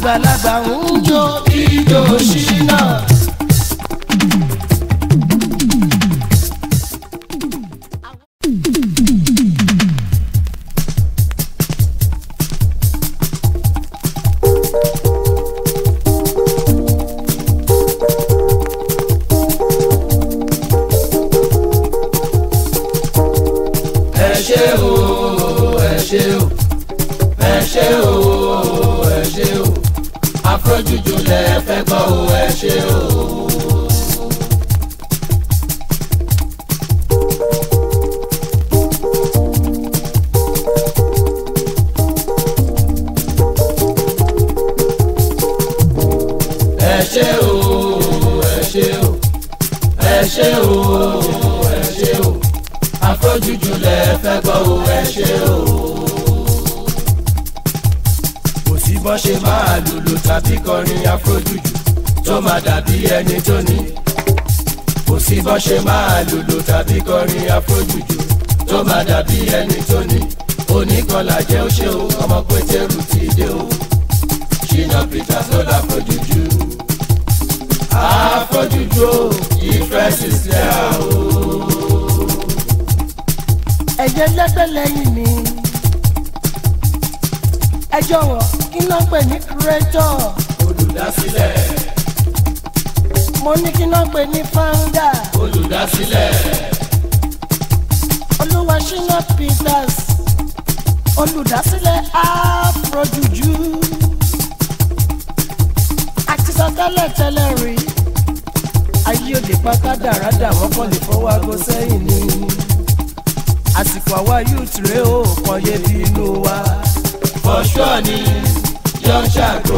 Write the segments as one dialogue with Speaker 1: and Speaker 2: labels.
Speaker 1: àgbàlagbà ń jó ijó ṣínà. ẹ ṣé o ẹ ṣé o ẹ ṣé o ẹ ṣé o afrojuju lẹ fẹ́ gbọ́ o ẹ ṣé o. ẹ ṣé o ẹ ṣé o ẹ ṣé o ẹ ṣé o afrojuju lẹ fẹ́ gbọ́ o ẹ ṣé o. kò sí bọ́ ṣe máa lùlù tàbí kọrin afrojuju tó máa dàbí ẹni tó ní. kò sí bọ́ ṣe máa lùlù tàbí kọrin afrojuju tó máa dàbí ẹni tó ní. oníkọlà jẹ́ ó ṣe o ọmọ pétérù ti dé o. ṣìnà peter tó láfrojuju. afrojuju o ìfẹ́ sísẹ́ o
Speaker 2: ẹ̀jẹ̀ lẹ́gbẹ̀ lẹ́yìn mi. ẹ jọ̀wọ́ kí ló ń pè ní kúrẹ́tọ̀.
Speaker 1: olùdásílẹ̀
Speaker 2: mo ní kí ló ń pè ní fáńdà.
Speaker 1: olùdásílẹ̀
Speaker 2: olúwa ṣínà peters olùdásílẹ̀ afrojuju. àti sọ tẹ́lẹ̀ tẹ́lẹ̀ rí ayé òde pátá dáradà wọ́n kàn lè fọwọ́ aago sẹ́yìn ni àsìkò àwa youth rèé o kàn yé bí inú wa.
Speaker 1: for sure ni yọ ṣàgó.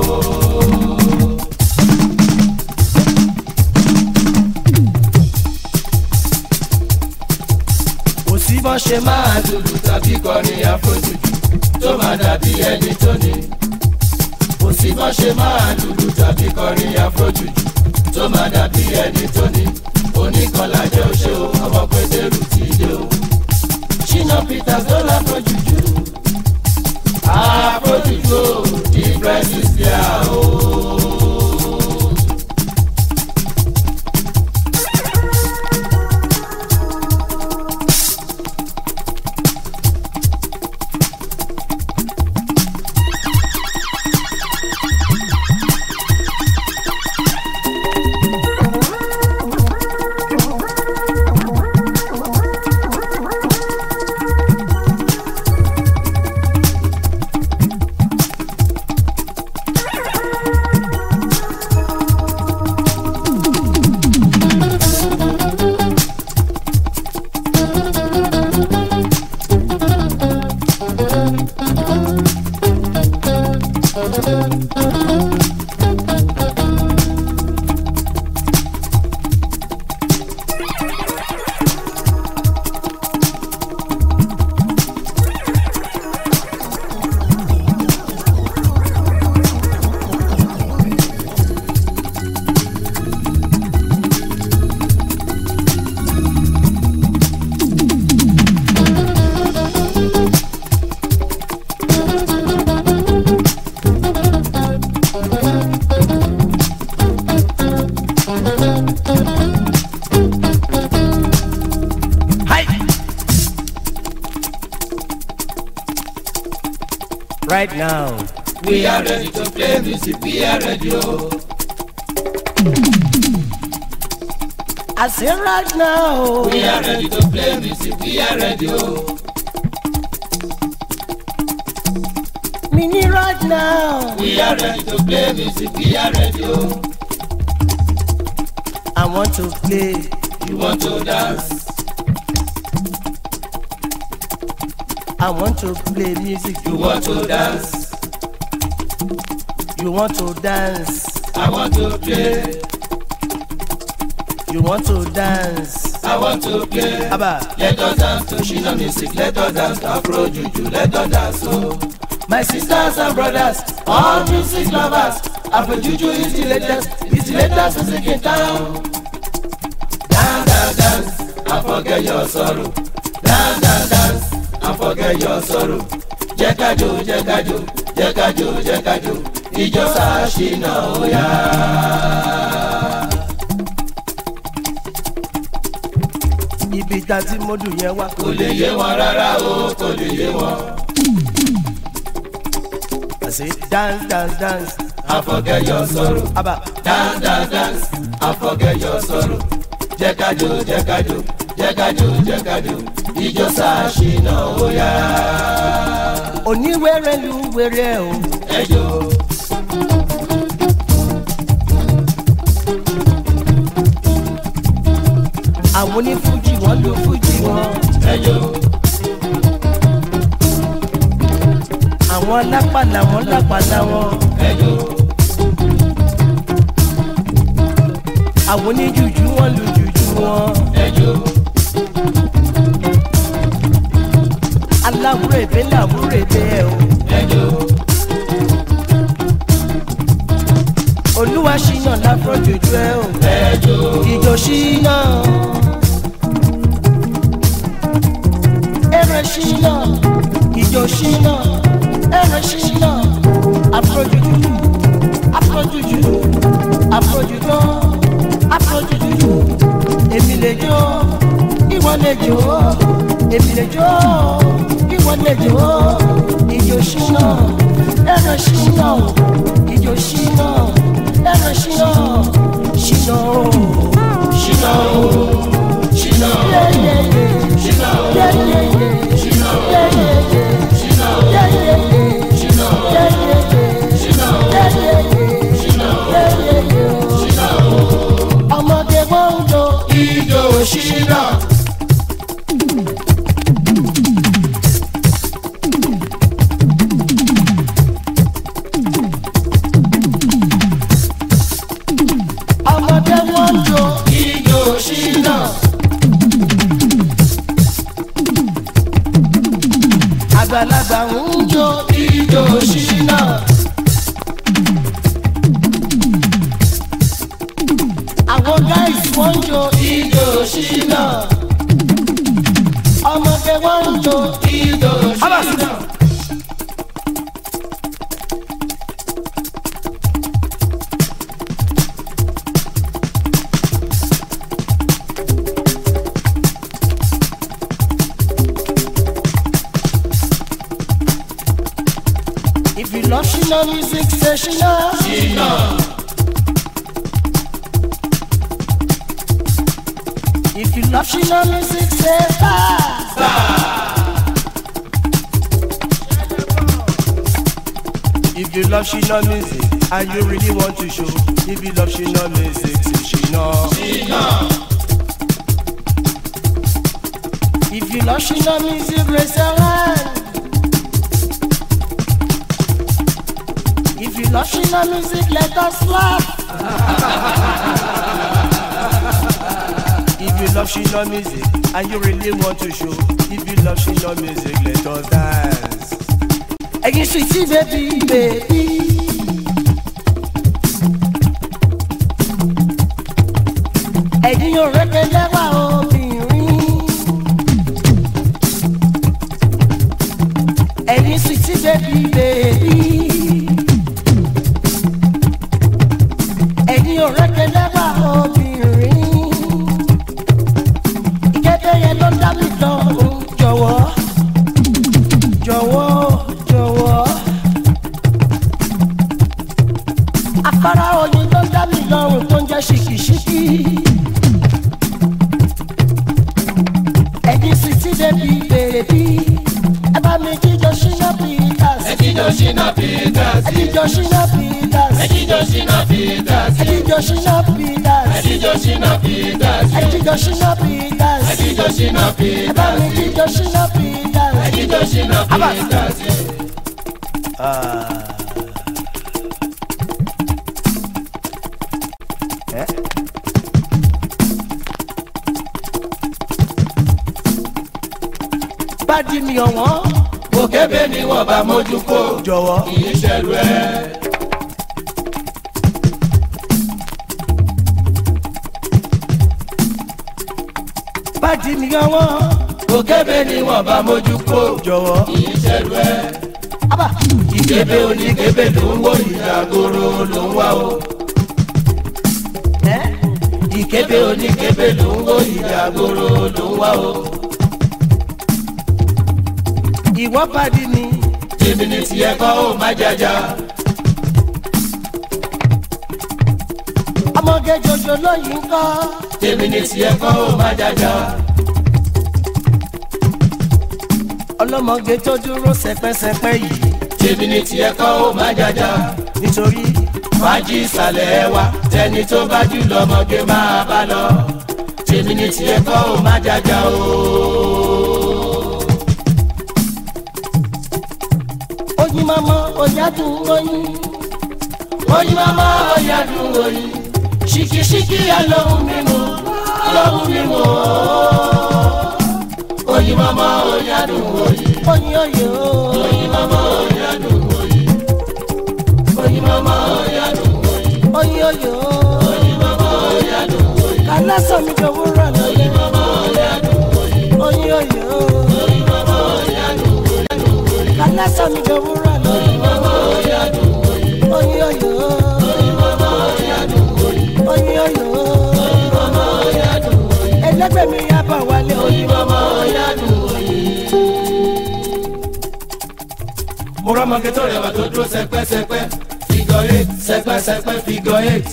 Speaker 1: kò sí bọ́n ṣe máa lùlù tàbí kọrin afrojuju tó máa dàbí ẹni tó ní. kò sí bọ́n ṣe máa lùlù tàbí kọrin afrojuju tó máa dàbí ẹni tó ní. oníkanlá jẹ́ ó ṣe o ọmọ pétérù ti dé o. ṣínà peters ló láfrojuju. afrojuju o difference is there o.
Speaker 2: right now.
Speaker 1: We are ready to play music, we are ready, oh.
Speaker 2: I say right now.
Speaker 1: We are ready to play music, we are ready, oh.
Speaker 2: Mini right now.
Speaker 1: We are ready to play music, we are ready, oh.
Speaker 2: I want to play.
Speaker 1: You want to dance,
Speaker 2: I want to play music.
Speaker 1: you want to dance,
Speaker 2: You want to dance.
Speaker 1: I want to play,
Speaker 2: You want to dance.
Speaker 1: I want to play.
Speaker 2: Abba,
Speaker 1: Let us dance to Shina music, let us dance to Afro Juju, let us dance, oh. My sisters and brothers, all music lovers, Afro Juju is the latest, is the latest music in town. Dance, dance, dance, and forget your sorrow. Dance, dance, dance, and forget your sorrow. Jẹ́ ká jó, jẹ́ ká jó, jẹ́ kájò jẹ́ kájò ìjọ sàṣìnà ó yá.
Speaker 2: ibi ìta tí mo dùn yẹn wá.
Speaker 1: kò lè yé wọn rárá o kò lè yé wọn.
Speaker 2: I say dance dance dance.
Speaker 1: and forget your sorrow.
Speaker 2: Aba
Speaker 1: dance dance dance and forget your sorrow. jẹ́ kájò jẹ́ kájò jẹ́ kájò jẹ́ kájò ìjọ sàṣìnà ó yá.
Speaker 2: oníwèrè lu wèrè o.
Speaker 1: ẹjọ́
Speaker 2: àwọn onífújì wọn lu fújì wọn.
Speaker 1: ẹjọ́
Speaker 2: àwọn lápàlà wọn lápàlà wọn.
Speaker 1: ẹjọ́
Speaker 2: àwọn oníjùjú wọn lu jùjú wọn.
Speaker 1: ẹjọ́
Speaker 2: aláwúrèbé làwúrèbé ẹ o.
Speaker 1: ẹjọ́
Speaker 2: olúwa ṣìyàn láfọ jòjú ẹ o.
Speaker 1: ẹjọ́
Speaker 2: ìjọ ṣìyàn. ẹrẹ ṣìyàn. ìjọ ṣìyàn. ẹrẹ ṣìyàn. afrojuju afrojuju afrojuju afrojuju èmi lè jó ìwọ lè jó èmi lè jó ìwọ lè jó ìjọ ṣìyàn. ẹrẹ ṣìyàn. ìjọ ṣìyàn. ẹrẹ ṣìyàn. ṣìyàn o.
Speaker 1: ṣìnà o ṣìnà o
Speaker 2: Yeah, yeah, yeah.
Speaker 1: ṣìnà o
Speaker 2: Yeah, yeah, yeah.
Speaker 1: ṣìnà o
Speaker 2: Yeah, yeah, yeah.
Speaker 1: ṣìnà o
Speaker 2: Yeah, yeah, yeah.
Speaker 1: ṣìnà o
Speaker 2: Yeah, yeah, yeah.
Speaker 1: ṣìnà o
Speaker 2: Yeah, yeah, yeah.
Speaker 1: ṣìnà o
Speaker 2: Yeah, yeah, yeah.
Speaker 1: ṣìnà o.
Speaker 2: ọmọdé wọn ń jó
Speaker 1: ìjọ ṣìnà.
Speaker 2: ọmọdé wọn ń jó
Speaker 1: ìjọ ṣìnà.
Speaker 2: àgbàlagbà ń jó
Speaker 1: ìjọ ṣìnà.
Speaker 2: àwọn guys wọn ń jó
Speaker 1: ìjọ ṣìnà.
Speaker 2: ọmọdé wọn ń jó
Speaker 1: ìjọ ṣìnà.
Speaker 2: if you love ṣìnà music say ṣìnà
Speaker 1: ṣìnà.
Speaker 2: if you love ṣìnà music say bye. If you love Shina music and you really want to show, if you love Shina music, say Shina.
Speaker 1: ṣìnà.
Speaker 2: If you love Shina music, raise your hand. If you love Shina music, let us laugh. if you love Shina music and you really want to show, if you love Shina music, let us dance. Ẹyin sweetie baby baby. Ẹyin ò rẹ́pẹ̀ lẹ́wà obìnrin. Ẹyin sweetie baby baby. Ẹyin ò rẹ́pẹ̀ lẹ́wà obìnrin. Ìkẹ́kẹ́ yẹn ló dá mi lọ́rùn jọ̀wọ́ jọ̀wọ́ jọ̀wọ́. afárá oyin ló dá mi lọ́rùn tó ń jẹ́ ṣìkìṣìkì. ẹ̀yin sì ti débi bèbí. ẹ bá mi jíjọ ṣínà peters.
Speaker 1: ẹjíjọ ṣìnà peters.
Speaker 2: ẹ jíjọ ṣínà peters.
Speaker 1: ẹjíjọ ṣìnà peters.
Speaker 2: ẹ jíjọ ṣínà peters.
Speaker 1: ẹjíjọ ṣìnà peters.
Speaker 2: ẹ jíjọ ṣínà peters.
Speaker 1: ẹjíjọ ṣìnà
Speaker 2: ẹ bá mi
Speaker 1: peters.
Speaker 2: jíjọ ṣínà peters.
Speaker 1: ẹjíjọ ṣìnà peters.
Speaker 2: bá di mi ọ̀wọ́n.
Speaker 1: òkèbè ni wọ́n bá mójú kó.
Speaker 2: jọ̀wọ́.
Speaker 1: kì í ṣẹ̀rù ẹ̀.
Speaker 2: bá di mi ọ̀wọ́n.
Speaker 1: òkèbè ni wọ́n bá mójú kó.
Speaker 2: jọ̀wọ́.
Speaker 1: kì í ṣẹ̀rù ẹ̀.
Speaker 2: Abba.
Speaker 1: ìkébé oníkébé ló ń wò ìdàgòrò ló ń wá o.
Speaker 2: ẹ́
Speaker 1: ìkébé oníkébé ló ń wò ìdàgòrò ló ń wá o.
Speaker 2: ìwọ pàdé mi.
Speaker 1: tèmi ní tiẹ̀ kọ́ ó má jàjà.
Speaker 2: ọmọge jòjò lóyìn kọ́.
Speaker 1: tèmi ní tiẹ̀ kọ́ ó má jàjà.
Speaker 2: ọlọ́mọge tó dúró sẹpẹ́sẹpẹ́ yìí.
Speaker 1: tèmi ní tiẹ̀ kọ́ ó má jàjà.
Speaker 2: nítorí
Speaker 1: fàájì ìsàlẹ̀ wa tẹni tó bá jù lọ́mọge máa bá lọ. tèmi ní tiẹ̀ kọ́ ó má jàjà o.
Speaker 2: oyin mama oyadun oyin.
Speaker 1: oyin mama ọ̀yàdùn oyin ṣìkìṣìkì alóhùn mímu alóhùn mímu oyin mama ọ̀yàdùn oyin
Speaker 2: oyin oye o.
Speaker 1: oyin mama ọ̀yàdùn oyin oyin mama ọ̀yàdùn oyin
Speaker 2: oyin oye o.
Speaker 1: oyin mama ọ̀yàdùn oyin
Speaker 2: kálá sọmi jọ wúrà lóye.
Speaker 1: oyin mama ọ̀yàdùn oyin
Speaker 2: oyin oye o.
Speaker 1: oyin mama ọ̀yàdùn oyin
Speaker 2: kálá sọmi jọ wúrà lóye.
Speaker 1: oyin mama ọ̀yàdùn oyin
Speaker 2: oyin oye o.
Speaker 1: oyin mama ọ̀yàdùn oyin
Speaker 2: oyin oye o.
Speaker 1: oyin mama ọ̀yàdùn oyin
Speaker 2: ẹlẹgbẹ́ mi yá bà wálé
Speaker 1: oyin
Speaker 2: oyin.
Speaker 1: mama ọ̀yàdùn oyin. mo rọ́mọge tó rẹwà tó dúró sẹpẹ́sẹpẹ́ figure eight sẹpẹ́sẹpẹ́ figure eight.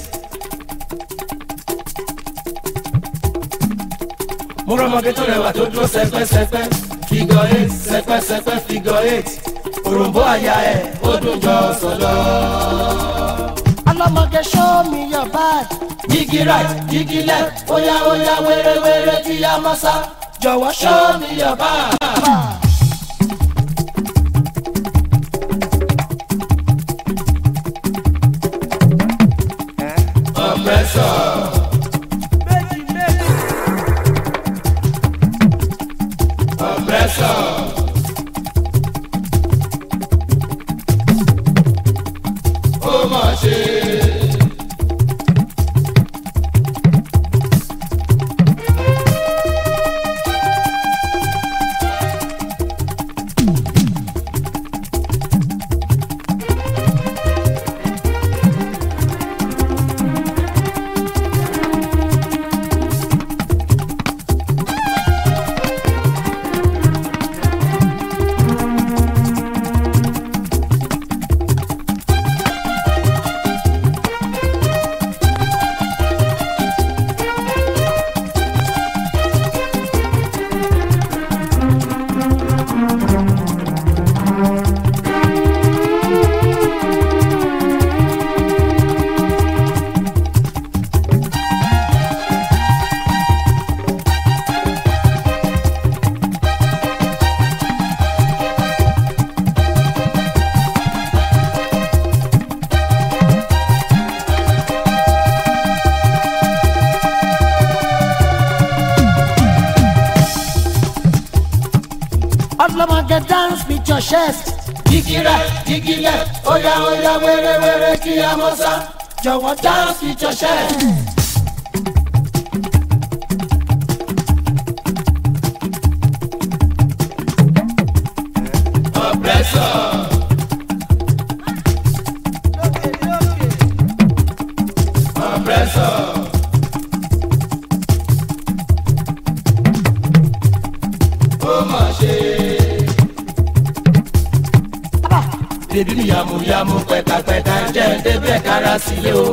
Speaker 1: mo rọ́mọge tó rẹwà tó dúró sẹpẹ́sẹpẹ́ figure eight sẹpẹ́sẹpẹ́ figure eight. òròǹbó àyà ẹ̀ ó dùn jọ sọ̀lọ́.
Speaker 2: ọlọ́mọge show me your bag.
Speaker 1: jígí right jígí left óyá óyá wéré-wéré kí á mọ́ sá.
Speaker 2: jọ̀wọ́ show
Speaker 1: show me your bag. Oppressor. Oppressor. Ó mà ṣe.
Speaker 2: ọlọ́mọge dance with your chest.
Speaker 1: Jígí right, jígí left, óyá óyá wéré-wéré kí á mọ́ sá.
Speaker 2: jọ̀wọ́
Speaker 1: Dance with your chest. Oppressor. Oppressor. Ó mà ṣe. Bébí mi yàmùyàmù pẹ̀tàpẹ̀tà jẹ́ débẹ̀ kára sílé o.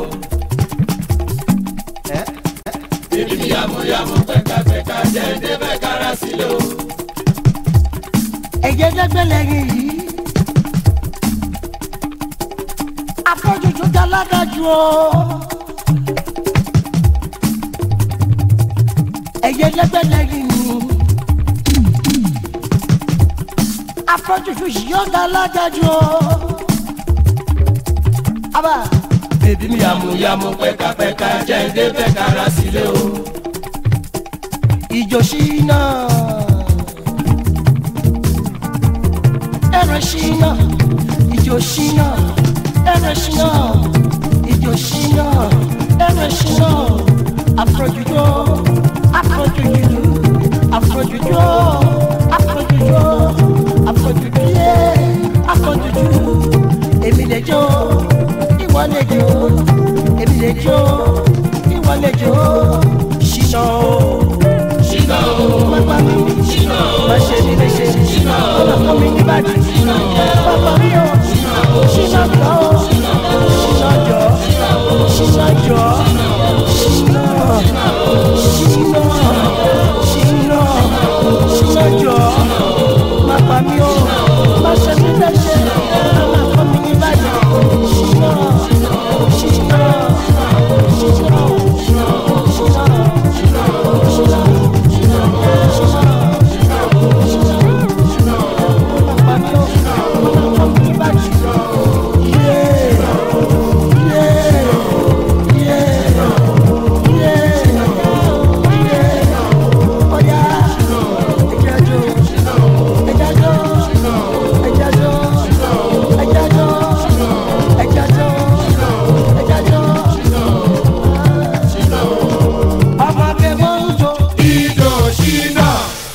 Speaker 1: Bébí mi yàmùyàmù pẹ̀tàpẹ̀tà jẹ́ débẹ̀ kára sílé o.
Speaker 2: ẹ̀jẹ̀ dẹ́gbẹ́ lẹ́yìn yìí. afọ́jújú dáládájú o. ẹ̀jẹ̀ dẹ́gbẹ́ lẹ́yìn yìí. afọ́jújú yóò dáládájú o. aba
Speaker 1: Bébí mi yàmùyàmù pẹ̀tàpẹ̀tà jẹ́ débẹ̀ kára sílé o.
Speaker 2: ìjò ṣínà. ẹ̀rọ ṣínà ìjò ṣínà ẹ̀rọ ṣínà ìjò ṣínà ẹ̀rọ ṣínà àfọ̀jùjọ àfọ̀jùjù àfọ̀jùjọ àfọ̀jùjọ àfọ̀jùjọ àfọ̀jùjọ lè jó èmi lè jó ìwọ lè jó ṣìnà o
Speaker 1: ṣìnà o
Speaker 2: pápá mi
Speaker 1: ṣìnà o
Speaker 2: má ṣe ní lè ṣe ṣìnà o ọmọ mi ní bàjẹ́ pápá mi o ṣìnà jọ ṣìnà jọ ṣìnà jọ ṣìnà ṣìnà ṣìnà ṣìnà jọ má pa mí o má ṣe ní lè ṣe ọmọ mi ní bàjẹ́ ṣìnà ṣìnà ṣìnà ṣìnà ṣìnà. Ọmọdé mọ́ ń jó.
Speaker 1: ìdò ṣìnà.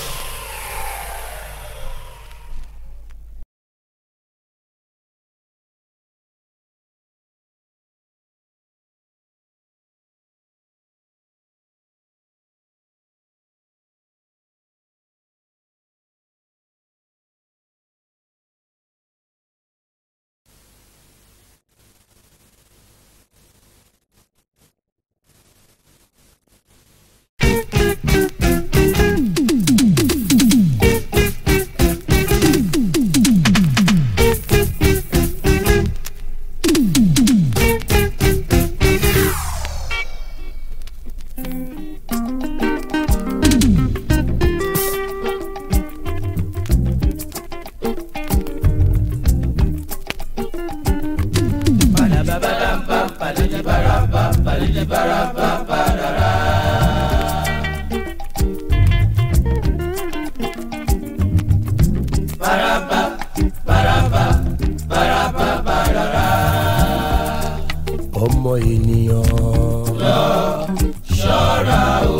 Speaker 2: ọmọ ènìyàn. lọ ṣọ́ra o.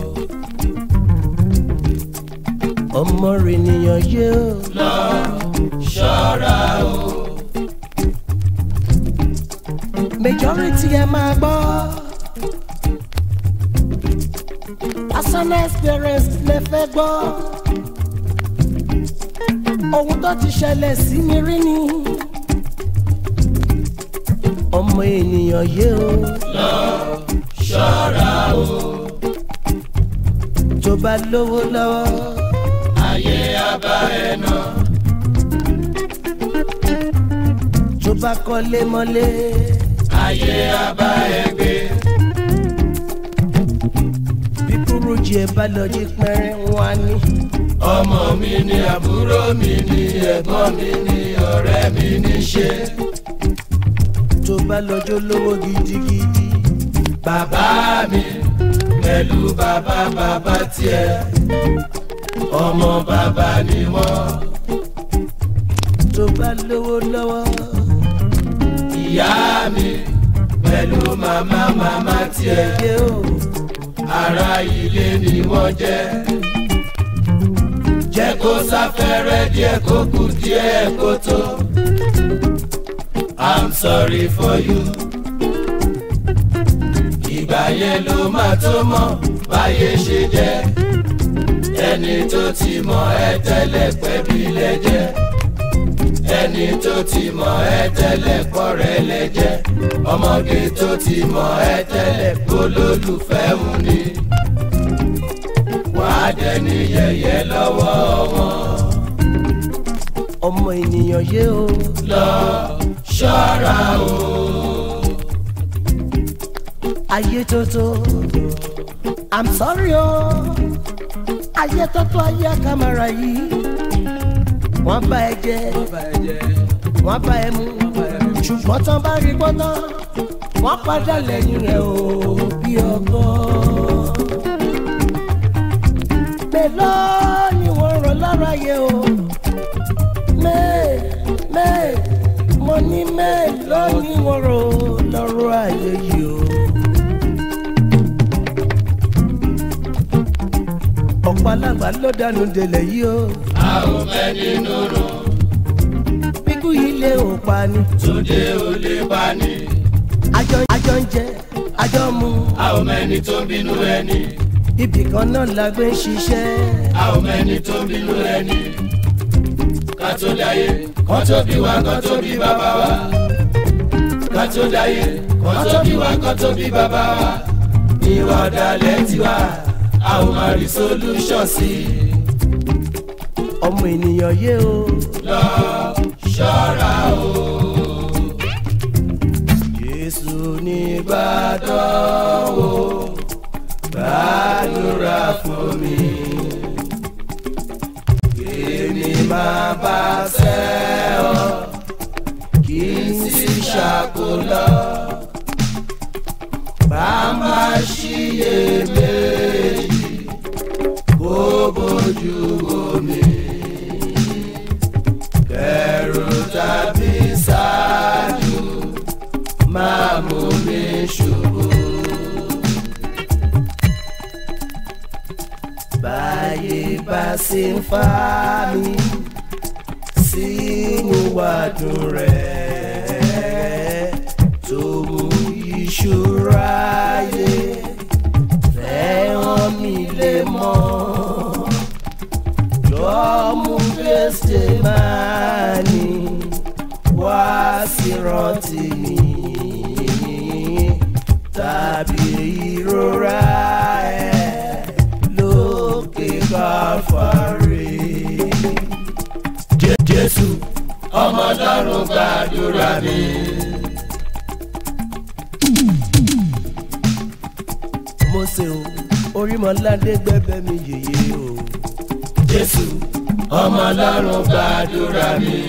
Speaker 2: ọmọ ènìyàn yé o. lọ ṣọ́ra o. majority ẹ máa gbọ́. personal experience lè fẹ́ gbọ́. ohun tó ti ṣẹlẹ̀ sí mi rí ni ọmọ ènìyàn yé o. lọ ṣọ́ra o. tó bá lówó lọ́wọ́. ayé abá ẹ nà. tó bá kọ́lé mọ́lé. ayé abá ẹ gbé. bí kúrújì ẹ bá lọ jí pẹ́rẹ́ wọn á ní. ọmọ mi ni àbúrò mi ni ẹ̀gbọ́n mi ni ọ̀rẹ́ mi ní ṣe tó bá lọ́jọ́ lówó gidigidi. Bàbá mi pẹ̀lú bàbá bàbá tiẹ̀, ọmọ bàbá ni wọ́n. Tó bá lówó lọ́wọ́. Ìyá mi pẹ̀lú màmá màmá tiẹ̀ yé o. Ará ilé ni wọ́n jẹ́. Jẹ́ kó sáfẹ́rẹ́ díẹ̀ kó kù díẹ̀ kó tó. I'm sorry for you. Ìgbà yẹn ló máa tó mọ̀ báyé ṣe jẹ́. Ẹni tó ti mọ̀ ẹ́ tẹ́lẹ̀ pẹ́bí lẹ́jẹ́. Ẹni tó ti mọ̀ ẹ́ tẹ́lẹ̀ pọ̀rẹ́ lẹ́jẹ́. Ọmọge tó ti mọ̀ ẹ́ tẹ́lẹ̀ kólólùfẹ́ ń ni. Wàá dẹni yẹ̀yẹ́ lọ́wọ́ wọn. Ọmọ ènìyàn yé o. Lọ ṣọ́ra o. Ayé tótó, I'm sorry o. Ayé tótó ayé àkàmàrà yìí. Wọ́n bá ẹ jẹ, wọ́n bá ẹ mú. Ṣùgbọ́n tán bá rí gbọ́dọ̀, wọ́n padà lẹ́yìn rẹ̀ o bí ọkọ. Mélòó ni wọ́n rọ̀ lára yẹ o? Mẹ́ẹ̀ mẹ́ẹ̀ mo ní mélòó ni wọ́n rò lọ́rọ̀ ayé yìí o. ọ̀pọ̀ alágbà ló dànù délẹ̀ yìí o.
Speaker 1: a ò fẹ́ nínú rùn
Speaker 2: bíkú yìí lé ò pa ni.
Speaker 1: tóde ò lè bá ní.
Speaker 2: àjọ àjọ ń jẹ àjọ ń mu
Speaker 1: a ò mẹ́ni tó ń bínú ẹni
Speaker 2: ibì kan náà la gbé ń ṣiṣẹ́.
Speaker 1: a ò mẹ́ni tó ń bínú ẹni ká tó dáyé kán tó bí wa kán tó bí bàbá wa ká tó dáyé kán tó bí wa kán tó bí bàbá wa ìwà ọ̀dàlẹ̀ tiwa a ò máa rí solution sí i
Speaker 2: ọmọ ènìyàn yé o.
Speaker 1: lọ ṣọ́ra o.
Speaker 2: jésù ní
Speaker 1: Ìbàdàn o gbàdúrà fún mi èmi máa bá ṣẹ́ ọ kí n sì ṣàkólọ́ bá má ṣiyèméjì kó bójú omi kẹrù tàbí ṣáájú máa mú mi ṣubú.
Speaker 2: báyé bá ṣe ń fa mi sínú wàdùn rẹ̀ tó mú ìṣúra yé fẹ́ràn mi lè mọ́ jọ́mú gbèsè máa ní wá sí rántí mi tàbí ìrora ẹ̀ lókè káfárí.
Speaker 1: Jé- Jésù ọmọ ọlọ́run gbàdúrà mi.
Speaker 2: mo ṣe o orímọládé gbẹbẹ mi yèyé o.
Speaker 1: Jésù ọmọ ọlọ́run gbàdúrà mi.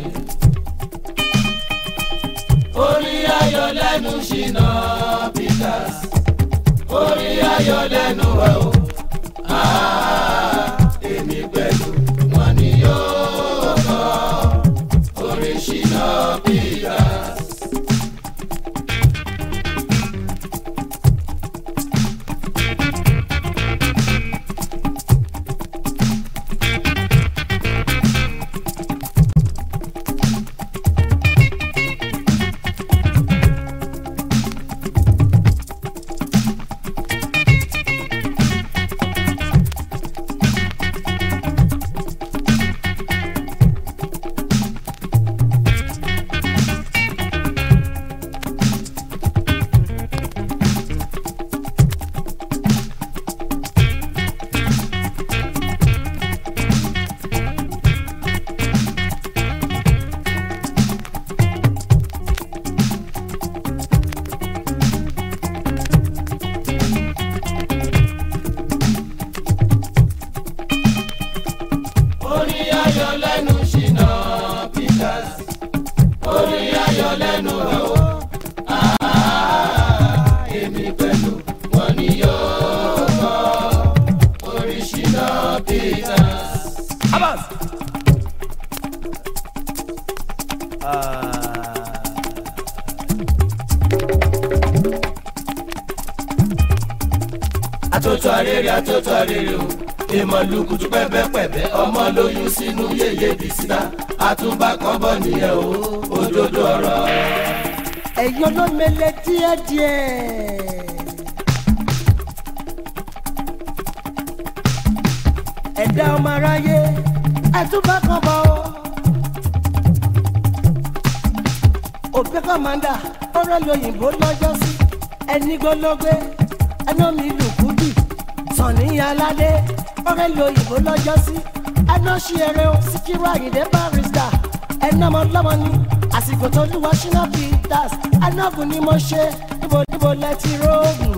Speaker 1: Orí ayọ̀ lẹ́nu ṣìnà Peters. Orí ayọ̀ lẹ́nu wa o. Ah, Èmi pẹ̀lú wọn ni yóò kọ́. Orí ṣìnà Peters. Orí ayọ̀ lẹ́nu ṣìnà Peters. Orí ayọ̀ lẹ́nu wa o. Ah, Èmi pẹ̀lú wọn ni yóò kọ́. Orí ṣìnà Peters.
Speaker 2: Abbas.
Speaker 1: Atótó arére atótó arére o. Ìmọ̀lùkùtù pẹ́pẹ́pẹ́pẹ́ ọmọ lóyún sínú yèyé bìsínà. Àtúbà kan bọ̀ nìyẹn o. Òdodo ọ̀rọ̀.
Speaker 2: ẹ̀yin olómele díẹ̀díẹ̀. ẹ̀dá ọmọ aráyé ẹ̀túbà kan bọ̀ ọ́. òpin kọ́mándà ọ̀rẹ́ lóyìnbó lọ́jọ́ sí ẹni gbólógbé ẹni omi lùkúdì sànni aládé ọ̀rẹ́ lóyìnbó lọ́jọ́ sí ẹni ọ̀ṣì ẹ̀rẹ́ o síkírù àyìndé barista ẹni ọmọ ọlọ́mọ ni àsìkò tó lúwa ṣínà peters ẹni ọ̀gùn ni mo ṣe níbo níbo lẹ́tí rógùn.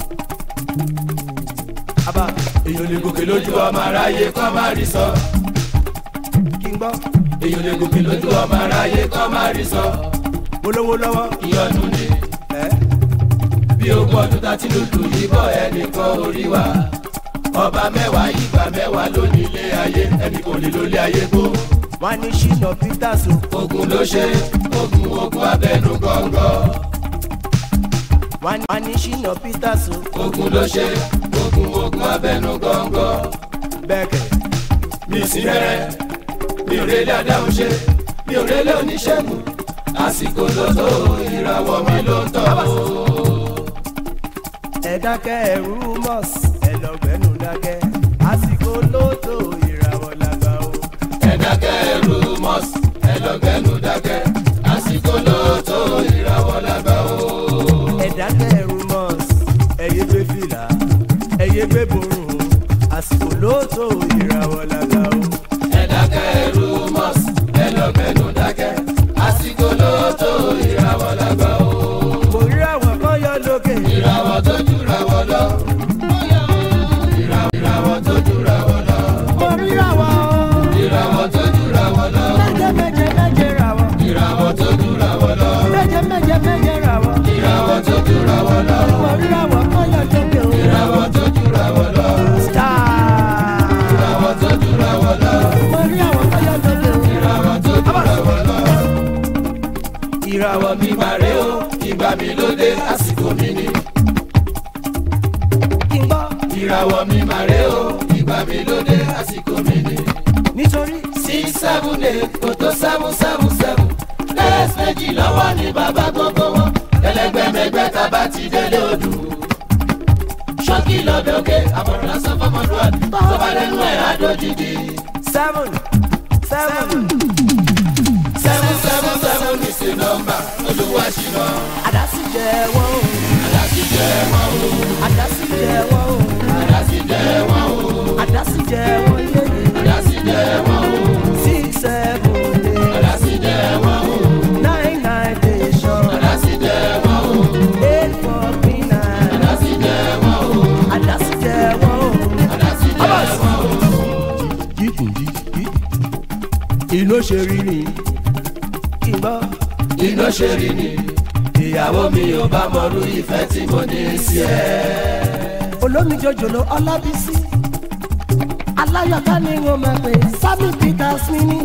Speaker 2: àbá
Speaker 1: Èyàn lè gòkè lójú ọmọ aráyé kọ́ má rí sọ.
Speaker 2: kí n gbọ́
Speaker 1: Èyàn lè gòkè lójú ọmọ aráyé kọ́ má rí sọ.
Speaker 2: olówó lọ́wọ́
Speaker 1: Ìyọnu ni
Speaker 2: ẹ́
Speaker 1: bí ogún ọdún tá ti lùlù yìí bọ̀ ẹnìkan orí wa. Ọba mẹ́wàá ìgbà mẹ́wàá ló ní ilé ayé ẹnì kò lè lólé ayé gbó.
Speaker 2: wọ́n á ní ṣínà peters o
Speaker 1: Ogun ló ṣe ogun ogun abẹnú gọ́ngọ́.
Speaker 2: wọ́n á ní ṣínà peters o
Speaker 1: Ogun ló ṣe ogun ogun abẹnú gọ́ngọ́.
Speaker 2: bẹ́ẹ̀ kẹ̀.
Speaker 1: Mi sí rẹ́rẹ́ mi ò rélé adáhùn ṣe mi ò rélé oníṣègùn àsìkò ló tó ìràwọ̀ mi ló ń tọ̀ o.
Speaker 2: ẹ dákẹ́ ẹ̀rú mọ́s ẹ lọ gbẹ́nu dákẹ́ àsìkò lóòótọ́ ìràwọ̀ làgbà o.
Speaker 1: ẹ dákẹ́ ẹrú mọ́s ẹ lọ gbẹ́nu dákẹ́ àsìkò ló tó ìràwọ̀ lágbà o.
Speaker 2: ẹ dákẹ́ ẹ̀rú mọ́s ẹ̀yẹ gbé fìlà ẹ̀yẹ gbé borùn àsìkò lóòótọ́ ìràwọ̀ làgbà o.
Speaker 1: ẹ dákẹ́ ẹrú mọ́s ẹ lọ gbẹ́nu dákẹ́ àsìkò ló tó ìràwọ̀ lágbà o.
Speaker 2: mo rí àwọn kan yọ lókè
Speaker 1: ìràwọ̀ tó jùràwọ̀ lọ. ìràwọ̀ ìràwọ̀ tó jùràwọ̀ lọ.
Speaker 2: mo rí àwọn
Speaker 1: ìràwọ̀ tó jùràwọ̀ lọ.
Speaker 2: méje méje méje ràwọ̀
Speaker 1: ìràwọ̀ tó jùràwọ̀ lọ.
Speaker 2: méje méje méje ràwọ̀
Speaker 1: ìràwọ̀ tó jùràwọ̀ lọ.
Speaker 2: mo rí àwọn kan yọ lókè o.
Speaker 1: ìràwọ̀ tó jùràwọ̀ lọ.
Speaker 2: star
Speaker 1: ìràwọ̀ tó jùràwọ̀ lọ.
Speaker 2: mo rí àwọn kan yọ lókè o.
Speaker 1: ìràwọ̀ tó jùràwọ̀ lọ. ìràwọ̀ mi mà rè o ìgbà mi ló dé àsìkò mi ni.
Speaker 2: kí n gbọ́
Speaker 1: ìràwọ̀ mi mà rè o ìgbà mi ló dé àsìkò mi ni.
Speaker 2: nítorí
Speaker 1: six seven eight kò tó seven seven seven lẹ́ẹ̀sì méjì lọ́wọ́ ní bàbá gbogbo wọn ẹlẹgbẹ́mẹgbẹ́ tá a bá ti délé odù. ṣọ́kì lọ́bẹ̀ òkè àbọ̀rọ̀ lásán fọmọdúnrún tó bá lẹ́nu ẹ̀ àdójìdì.
Speaker 2: seven seven
Speaker 1: seven seven seven ní sí nọ́mbà olúwa ṣìnà
Speaker 2: àdásí jẹ wọ́n o
Speaker 1: àdásí jẹ́ wọn o
Speaker 2: àdásí jẹ wọ́n o
Speaker 1: àdásí jẹ́ wọn o
Speaker 2: àdásí jẹ wọ́n yéye
Speaker 1: àdásí jẹ́ wọn o
Speaker 2: six seven eight
Speaker 1: àdásí jẹ́ wọn o
Speaker 2: nine nine station
Speaker 1: àdásí jẹ́ wọn o
Speaker 2: eight four three nine
Speaker 1: àdásí jẹ́ wọn o
Speaker 2: àdásí jẹ wọ́n o.
Speaker 1: àdásí jẹ́ wọn o.
Speaker 2: inú ṣe rí ni kí n gbọ́
Speaker 1: iná ṣe rí ni ìyàwó mi ò bá mọrú ìfẹ́ tí mo ní sí ẹ.
Speaker 2: olómi jòjòló ọlábísí aláyọ̀ká ni wọ́n máa pè sammy peters mi ní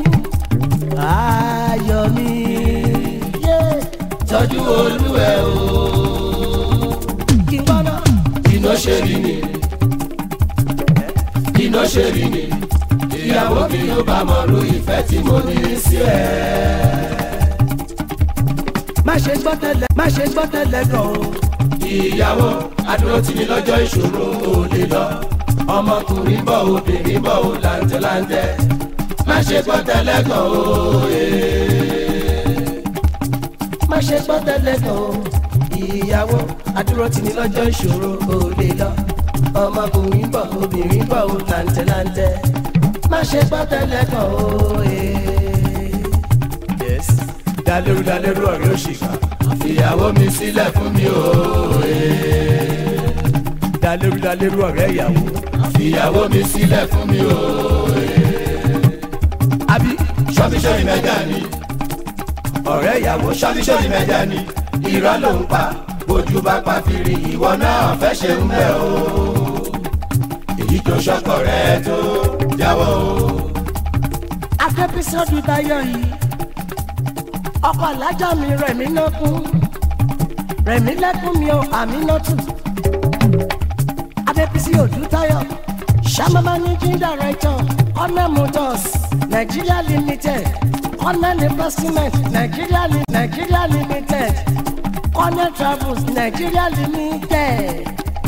Speaker 2: ayọ̀ mi yé
Speaker 1: tọ́jú olúwẹ̀ o.
Speaker 2: kí n gbọ́ náà.
Speaker 1: iná ṣe rí ni iná ṣe rí ni ìyàwó mi ò bá mọrú ìfẹ́ tí mo ní sí ẹ.
Speaker 2: má ṣe gbọ́ tẹ́lẹ̀ má ṣe gbọ́ tẹ́lẹ̀ gan o.
Speaker 1: ìyàwó adúró tì ní lọ́jọ́ ìṣòro ò lè lọ ọmọkùnrin bọ̀ obìnrin bọ̀ ò láńtẹ́láńtẹ́ má ṣe gbọ́ tẹ́lẹ̀ kan o.
Speaker 2: má ṣe gbọ́ tẹ́lẹ̀ gan o. ìyàwó adúró tì ní lọ́jọ́ ìṣòro ò lè lọ. ọmọkùnrin bọ̀ obìnrin bọ̀ ò làǹtẹ̀láǹtẹ̀. má ṣe gbọ́ tẹ́lẹ̀ gan o. yes
Speaker 1: dalérú dalérú ọ̀rẹ́ òṣìkà ìyàwó mi sílẹ̀ fún mi o.
Speaker 2: dalérú dalérú ọ̀rẹ́ ìyàwó.
Speaker 1: ìyàwó mi sílẹ̀ fún mi o.
Speaker 2: àbí
Speaker 1: ṣọ́bíṣọ́rì mẹ́jà ni ọ̀rẹ́ ìyàwó ṣọ́bíṣọ́rì mẹ́jà ni irọ́ ló ń pa bójú bá pa fìrí ìwọ náà fẹ́ ṣe ń bẹ̀ o. èyí tó ṣọkọ rẹ tó jáwọ́ o.
Speaker 2: akẹ́písọ́dù dayọ̀ yìí ọkọ̀ alájà mi rẹ̀mí náà kún rẹ̀mí lẹ́kún mi ò àmì náà tù adébísí òdútayọ̀ sàmà managing director honor motors nigeria limited honor investment nigeria li nigeria limited honor travels nigeria limited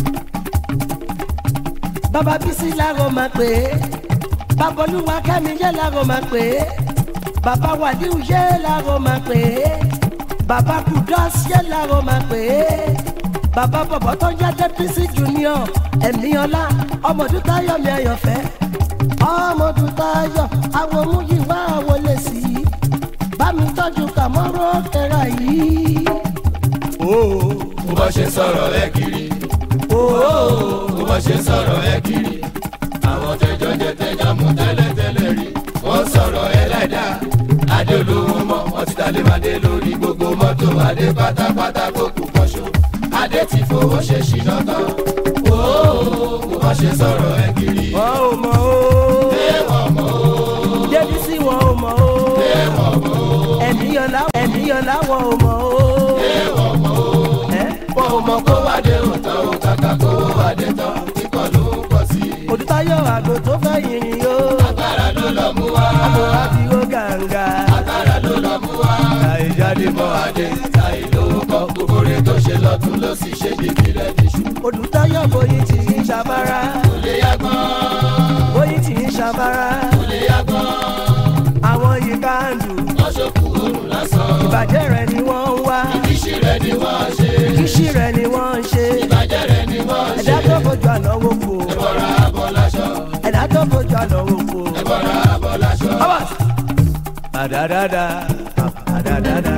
Speaker 2: bàbá bísí làwọn máa pè é bàbá olúwa kẹ́mi yẹ́ làwọn máa pè é bàbá wàdíù yẹ́ làwọn máa pè é bàbá kudus yẹ́ làwọn máa pè é bàbá bọ̀bọ̀ tó jẹ́ dẹ́písì junior ẹ̀mí ọlá ọmọdún táyọ̀ mi àyànfẹ́ ọmọdún táyọ̀ àwọn múyìwá àwọn lè sí i bá mi tọ́jú kàmọ́rọ́ kẹra yìí.
Speaker 1: bó bá ṣe sọ̀rọ̀ ẹ kiri bó bá ṣe sọ̀rọ̀ ẹ kiri àwọn tẹjọ jẹ tẹjọ mú tẹ́lẹ̀tẹ́lẹ̀ rí wọ́n sọ̀rọ̀ ẹ láìdá adé olówó mọ́ wọ́n ti dalé madé lórí gbogbo mọ́tò adé pátápátá kó kú kọ́ṣọ́ adé ti fowó ṣe ṣìnà tán bó bá ṣe sọ̀rọ̀ ẹ kiri
Speaker 2: wọn ò mọ̀ o
Speaker 1: ẹ̀wọ̀n mọ́
Speaker 2: débísí wọn ò mọ̀ o
Speaker 1: ẹ̀wọ̀n mọ́
Speaker 2: ẹ̀mí ọlá ẹ̀mí ọlá wọn ò mọ̀ o.
Speaker 1: ẹ̀wọ̀n mọ́
Speaker 2: ẹ́
Speaker 1: wọn ò mọ kó wádé òtán òkàkà kó wádé tán kíkọ́ ló ń pọ̀ sí i.
Speaker 2: òdútayọ̀ àgò tó fẹ́ yìnyín o
Speaker 1: agbára ló lọ mú wá
Speaker 2: àgò àti ó gàǹgà
Speaker 1: agbára ló lọ mú wá
Speaker 2: àìjáde mọ́
Speaker 1: dé ta ìlówó kọ gbogbo rẹ tó ṣe lọ́tún ló sì ṣe bíbí rẹ níṣu.
Speaker 2: olùtayọ̀ bóyin tì í ṣàbára
Speaker 1: kò lè yá gbọ́n
Speaker 2: bóyin tì í ṣàbára
Speaker 1: kò lè yá gbọ́n
Speaker 2: àwọn yìí ká ń dù
Speaker 1: lọ́sọ̀kù òrùn lásán.
Speaker 2: ìbàjẹ́ rẹ̀ ni wọ́n ń wá
Speaker 1: ìṣí rẹ ni wọ́n ṣe
Speaker 2: kíṣì rẹ̀ ni wọ́n ń ṣe
Speaker 1: ìbàjẹ́ rẹ ni wọ́n ṣe.
Speaker 2: ẹ̀dá tó fojú àná wò kó
Speaker 1: ẹ̀bọ̀ra abọ́ láṣọ
Speaker 2: ẹ̀dá tó fojú àná wò kó.
Speaker 1: ẹ̀bọ̀ra abọ́ láṣọ.
Speaker 2: Abbas. Adadada, adadada.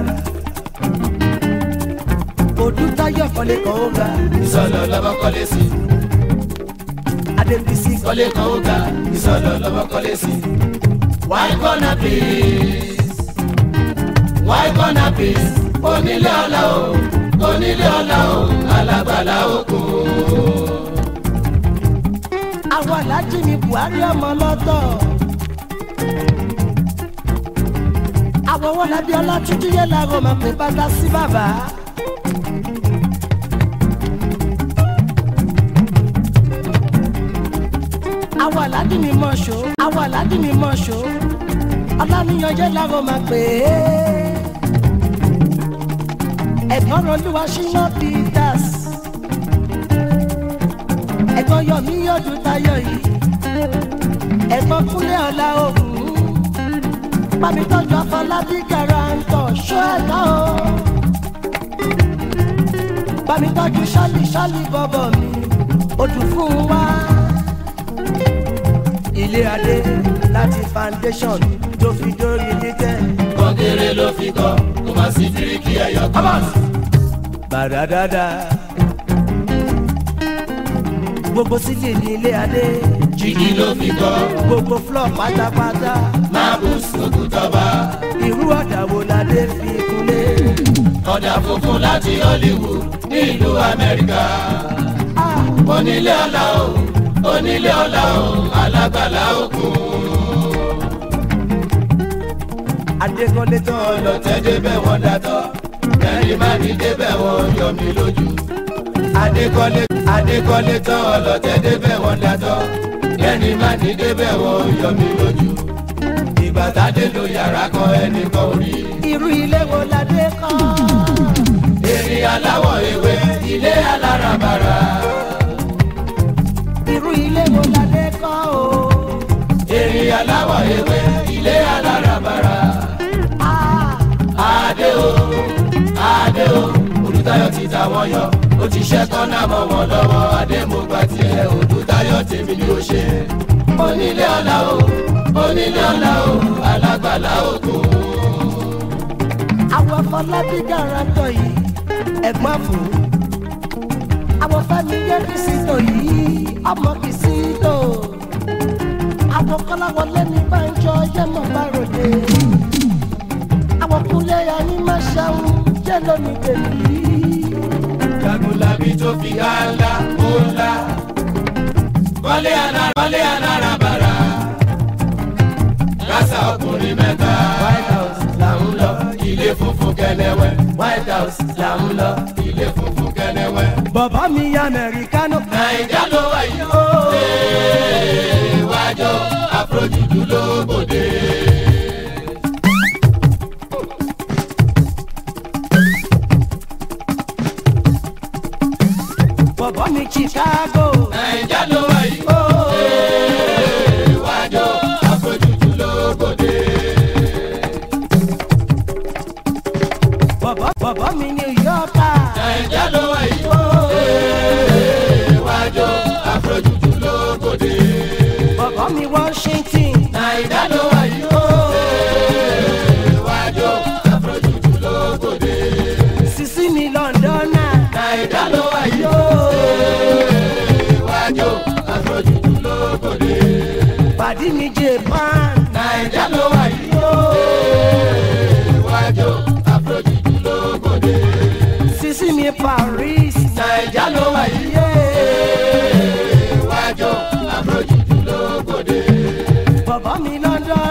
Speaker 2: Odútayọ̀ kọ́lé kan ó ga,
Speaker 1: ìsọ̀lọ̀ lọ́mọ kọ́lé sí
Speaker 2: Adébísí
Speaker 1: kọ́lé kan ó ga ìsọ̀lọ̀ lọ́mọ kọ́lé sí. why gonna please why gonna please onílé ọ̀la o onílé ọ̀la o alágbàlá òkú.
Speaker 2: àwọn alájí mi Buhari ọmọ lọ́tọ̀. Àwọn wọn lábí ọlátúndí yẹn làwọn máa pè bàtà sí bàbá. Àwọn alájí mi mọ̀ ṣó, àwọn alájí mi mọ̀ ṣó. Ọláníyan yẹn làwọn máa pè é. Ẹ̀gbọ́n Olúwa ṣínà Peters ẹ̀gbọ́n yọmí yọdún tayọ̀ yìí ẹ̀gbọ́n kúnlẹ̀ ọ̀la ògùn pàmì tọ́jú afọlábí garantọ̀ ṣọ́ ẹ̀dá o pàmì tọ́jú ṣálí ṣálí bọ́bọ̀ mi odù fún wa ilé adé láti foundation tó fi dórí títẹ̀.
Speaker 1: kọ́kẹ́rẹ́ ló fi kọ́ kó má sí bíríkì ẹ̀yọ̀ kan.
Speaker 2: bàdàdàdà gbogbo sílẹ̀ ní ilé adé
Speaker 1: jìgì ló fi kọ́
Speaker 2: gbogbo flọ pátápátá
Speaker 1: mábùs òkútọ́ba
Speaker 2: irú ọ̀dà wo la dé fi kúnlé.
Speaker 1: ọ̀dà funfun láti Hollywood ní ìlú Amẹ́ríkà.
Speaker 2: Ah,
Speaker 1: onílé ọ̀la o onílé ọ̀la o alágbàlá òkun.
Speaker 2: adékọ́lé tán lọ
Speaker 1: ọlọ́tẹ̀ débẹ̀ wọ́n dátọ́ kẹrin má ní débẹ̀ wọ́n yọ mí lójú. adékọ́lé adékọ́lé tán ọlọ́tẹ̀ débẹ̀ wọ́n dátọ́ kẹrin má ní débẹ̀ wọ́n yọ mí lójú. ìgbà tádé lo yàrá kan ẹnìkan ò rí.
Speaker 2: irú ilé wo la dé kọ́.
Speaker 1: èrè aláwọ̀ ewé ilé alárabàrà.
Speaker 2: irú ilé wo la dé kọ́ o.
Speaker 1: èrè aláwọ̀ ewé ilé alárabàrà.
Speaker 2: Ah,
Speaker 1: adé o adé o olùtayọ̀ ti ta wọn yọ ó ti ṣẹ́ kọ́nà mọ́ wọn lọ́wọ́ adé mo gba tiẹ̀ olùtayọ̀ tèmi ni ó ṣe onílé ọ̀la o onílé ọ̀la o alágbàlá òkun.
Speaker 2: àwọn afọlábí garantọ̀ yìí ẹ̀gbọ́n fún. àwọn fẹ́mi yẹ kìsìtò yìí ọmọ kìsìtò. àwọn kọ́láwọlé ní bánjọ yẹ́mọ̀ bá ròde. àwọn kúnlẹ̀ yà ní máa ṣàwọn jẹ́ lónìí tèmi.
Speaker 1: jagunlabi tó fi há ńlá ó ńlá wọlé anára wọlé anára bàrà kásá ọkùnrin mẹ́ta white house là ń lọ ilé funfun kẹnẹwẹ white house là ń lọ ilé funfun kẹnẹwẹ.
Speaker 2: bàbá mi ya mẹ̀ríkánù.
Speaker 1: naija ló wà yìí ó wájọ àfojúdú ló bòde.
Speaker 2: bàbá mi chicago.
Speaker 1: naija ló wà yìí ó wájọ àfojúdú ló bòde.
Speaker 2: bàbá bàbá mi new yorker.
Speaker 1: naija ló wà yìí ó wájọ àfojúdú ló bòde.
Speaker 2: bàbá mi washington.
Speaker 1: naija ló wà yìí ó wájọ àfojúdú ló bòde.
Speaker 2: sisi mi londona.
Speaker 1: naija ló wà yìí ó wájọ àfojúdú ló bòde.
Speaker 2: pàdí mi japan.
Speaker 1: naija ló wà yìí ó wájọ àfojúdú ló bòde.
Speaker 2: sisi mi paris.
Speaker 1: naija ló wà yìí ó wájọ àfojúdú ló bòde.
Speaker 2: bàbá mi london.